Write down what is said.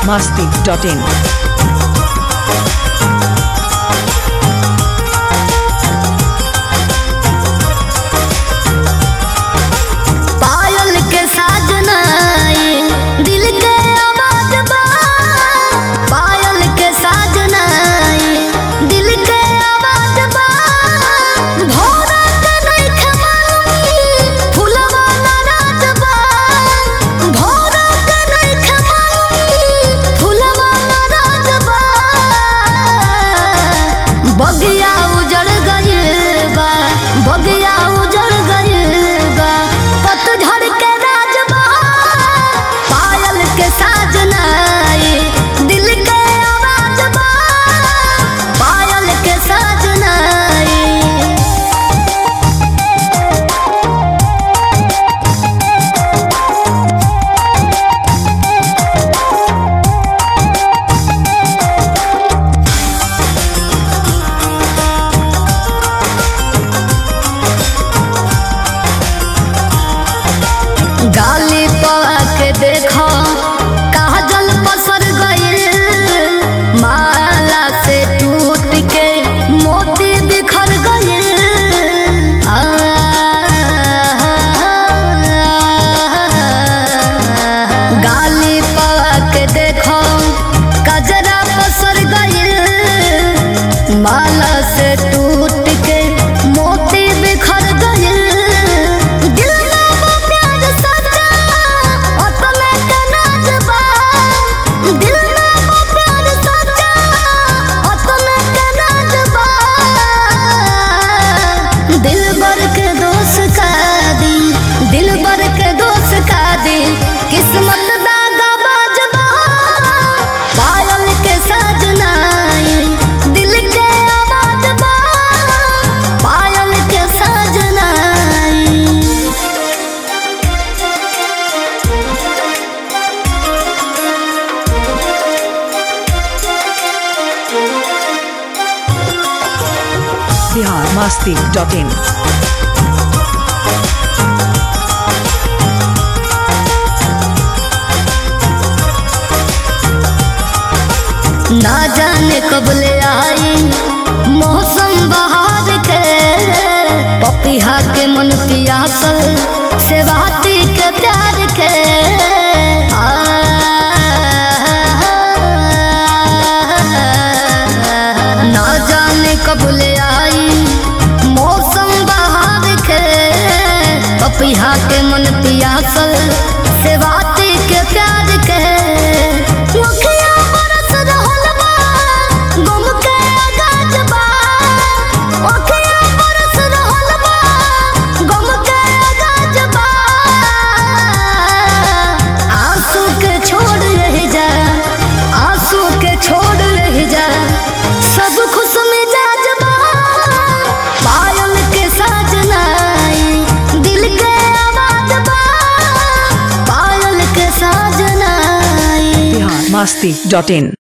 masti.in. पायल के साजनाई दिल के आवाज बा पायल के साजनाई दिल के आवाज बा भोरा के नइखे मालूम फुलवा नाराज बा भोरा के नइखे मालूम फुलवा नाराज बा बगिया उजड़ गइल बा बगिया उजड़ गइल बा पतझड़ के राज बा पायल के साजनाई दिल के आवाज बा पायल के साजनाई गाली पवा के देखो काजल पसर गइल माला से टूट के मोती बिखर गइल आ, गाली पवा के देखो कजरा पसर गइल माला से टूट के मोती बिखर गइल दिल में वो प्यार सच्चा अतले के नाच बा दिल में वो प्यार सच्चा अतले के नाच बा दिल भर के दोस्त का दी दिल भर के दोस्त का दी किस्मत दागा बाजबा पायल के साजनाई दिल के आवाज बा पायल के साजनाई Bihar masti.in. ना जाने कब ले आई मौसम बहार के पपिहा के मन पियासल सेवाती के प्यार के आ, ना जाने कब ले आई मौसम बहार के पपिहा के मन पियासल सेवाती के प्यार के मुखिया बरस रहल बा गम के आगाज बा मुखिया बरस रहल बा गम के आगाज बा आंसू के छोड़ रह जा आंसू के छोड़ रह जा सब खुश मिजाज बा पायल के साजनाई दिल के आवाज बा पायल के साजनाई Bihar masti.in.